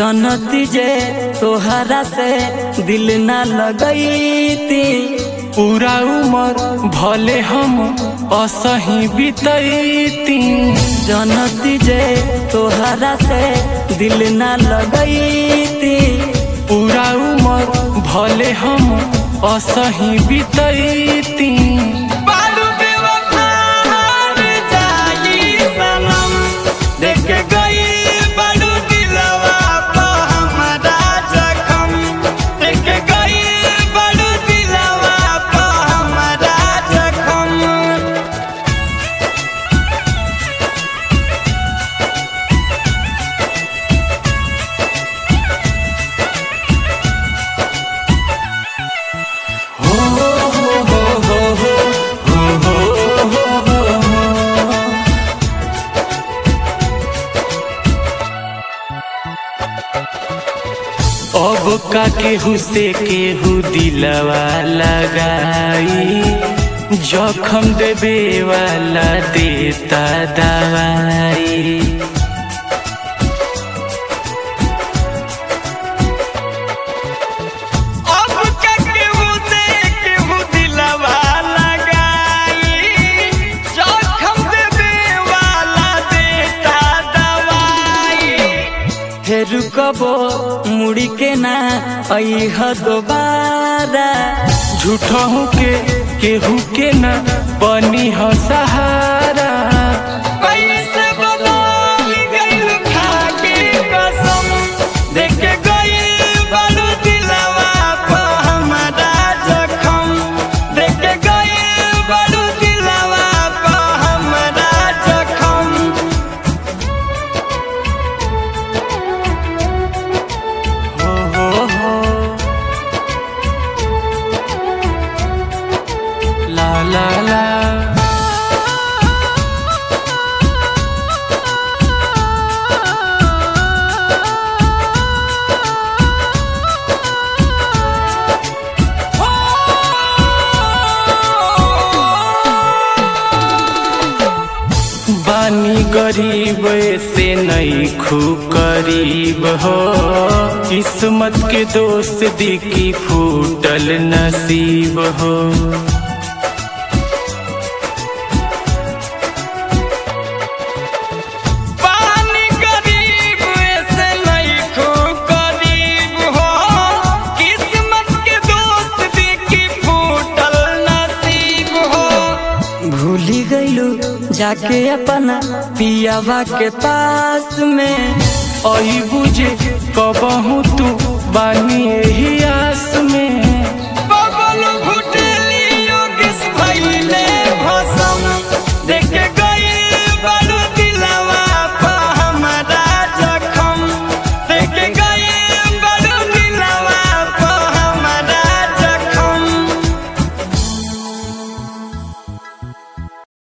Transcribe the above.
जनती जे तोहरा से दिल ना लगैती पूरा उमर भले हम असही बितैती जनती जे तोहरा से दिल ना लगैती पूरा उमर भले हम असही बितैती बालू बेवफा हार जाई सनम देख गई बालू दिलवा पे हमरा जखम देख गई बालू दिलवा पे हमरा जखम अब का केहू से केहू दिलवा लगाई जखम देवे वाला देता दवाई अब का केहू से केहू दिलवा लगाई जखम देवे वाला देता दवाई हे रुकबो मुड़ी के ना अइह दोबारा झूठों के केहू के न बनी हो सहारा कैसे बदल गइल खाके कसम देख गइल बालू दिलवा पे हमरा जखम देख गइल बालू दिलवा पे हमरा जखम हो हो हो ला ला ला बानी गरीब से नहीं खू करीब हो किस्मत के दोस्त दिखी फूटल नसीब हो पानी गरीब ऐसे नहीं खो गरीब हो किस्मत के दोस्त देखी फूटल नसीब हो भूली गईलू जाके अपना पियावा के पास में आई बुझे कबहू तू बानी यही आस